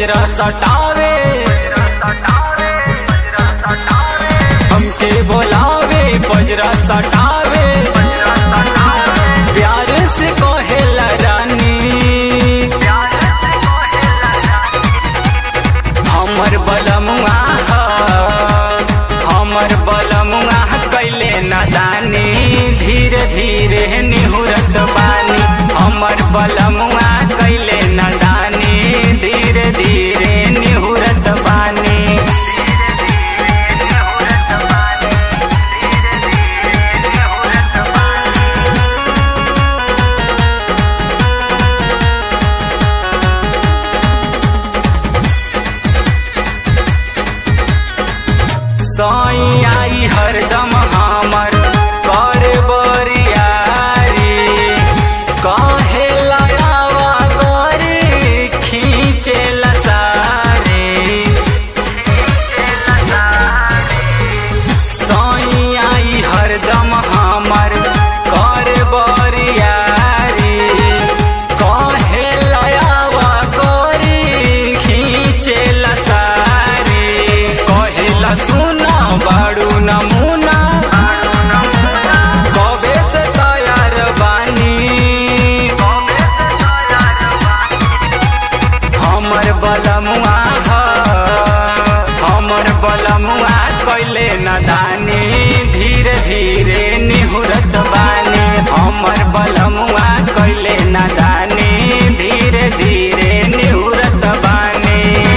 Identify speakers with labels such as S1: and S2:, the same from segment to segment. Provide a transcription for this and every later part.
S1: पजरा सटावे हमके बोलावे पजरा सटावे प्यार से कहेला रानी हमर बलमुआ ह, हमर बलमुआ कैले नादानी धीरे धीरे निहुरत बानी हमर बलमुआ कैले नादानी धीरे धीरे निहुरत बानी साई आई हरदम हमर कर बरियारी काहे लगावा गोरी खींचे लसारे साई आई हरदम हमर कर बरियारी काहे लगावा गोरी खींचे लसारे कहेला सुना बाड़ू नमूना कबे से तैयार बानी हमर बलमुआ ह हमर बलमुआ कैले नदानी धीरे धीरे निहुरत बानी हमर बलमुआ कैले नदानी धीरे धीरे निहुरत बानी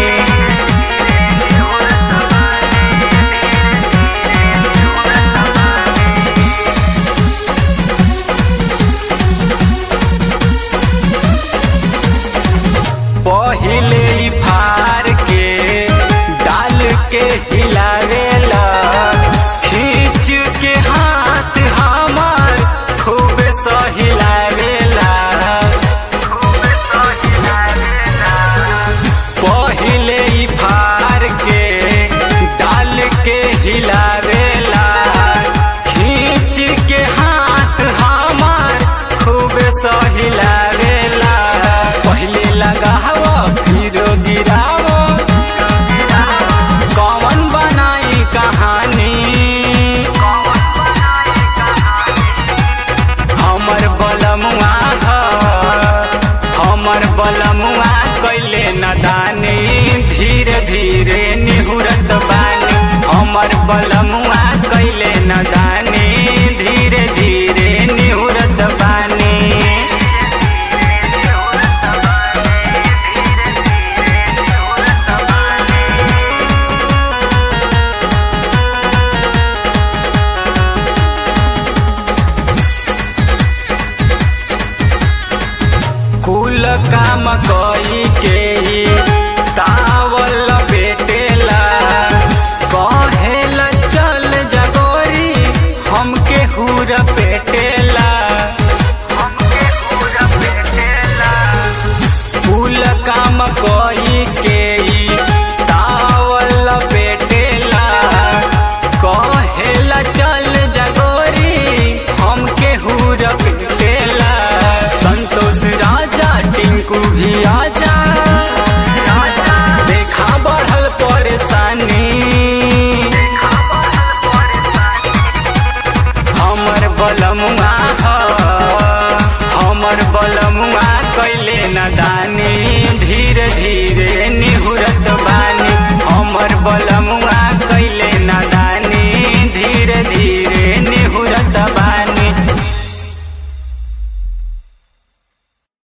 S1: पहिले ही फार के डाल के हिलावेला खींच के हाथ हमार खूब सहिलावेला पहिले ही फार के डाल के हिलावेला खींच के हाथ हमार खूब सहिलावेला पहिले लगावा फिर गिरावा कौन बनाई कहानी हमर बलमुआ ह हमर बलमुआ कैले नदानी धीरे धीरे निहुरत बानी हमर बलमुआ कैले नदानी धीरे धीरे निहुरत बानी कुल काम कई के ही तावल बेटेला कहेला चल जगोरी हमके हुर पेटेला कुल काम कई के ही तावल बेटेला कहेला चल जगोरी हमके हुर पेटेला संतोष राजा टिंकू भी आजा देखा बढ़ल परेशानी हमर बलमुआ ह हमर बलमुआ कैले नदानी धीरे धीरे निहुरत बानी हमर बलमुआ कैले न